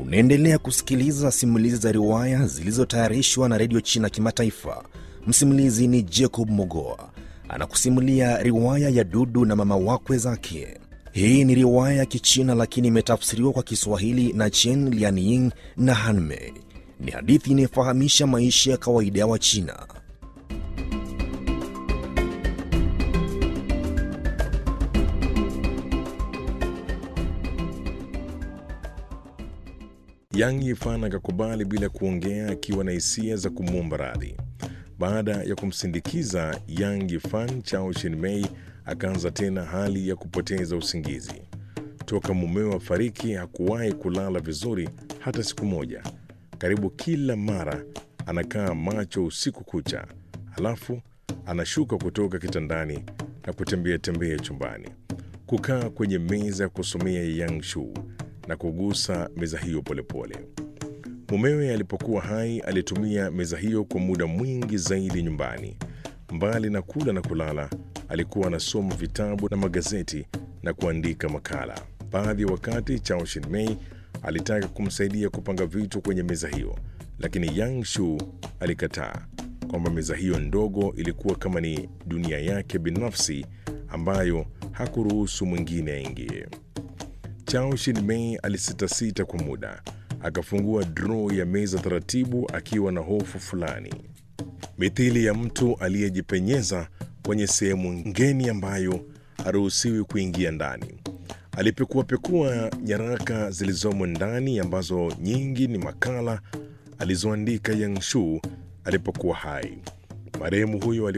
Unaendelea kusikiliza simulizi za riwaya zilizotayarishwa na redio China Kimataifa. Msimulizi ni Jacob Mogoa anakusimulia riwaya ya Dudu na mama wakwe zake. Hii ni riwaya ya Kichina lakini imetafsiriwa kwa Kiswahili na Chen Lianying na Hanmei. Ni hadithi inayofahamisha maisha ya kawaida ya Wachina. Yang Yifan akakubali bila kuongea, akiwa na hisia za kumwomba radhi. Baada ya kumsindikiza Yang Yifan, Chao Shinmei akaanza tena hali ya kupoteza usingizi. Toka mumewe afariki hakuwahi kulala vizuri hata siku moja. Karibu kila mara anakaa macho usiku kucha, halafu anashuka kutoka kitandani na kutembea tembea chumbani, kukaa kwenye meza ya kusomea Yang Shu na kugusa meza hiyo polepole. Mumewe alipokuwa hai alitumia meza hiyo kwa muda mwingi zaidi nyumbani. Mbali na kula na kulala, alikuwa anasoma vitabu na magazeti na kuandika makala. Baadhi ya wakati Chao Shinmei alitaka kumsaidia kupanga vitu kwenye meza hiyo, lakini Yang Shu alikataa kwamba meza hiyo ndogo ilikuwa kama ni dunia yake binafsi ambayo hakuruhusu mwingine aingie. Chao Shinmei alisitasita kwa muda, akafungua droo ya meza taratibu, akiwa na hofu fulani, mithili ya mtu aliyejipenyeza kwenye sehemu ngeni ambayo haruhusiwi kuingia ndani. Alipekuapekua nyaraka zilizomo ndani, ambazo nyingi ni makala alizoandika Yang Shu alipokuwa hai. Marehemu huyo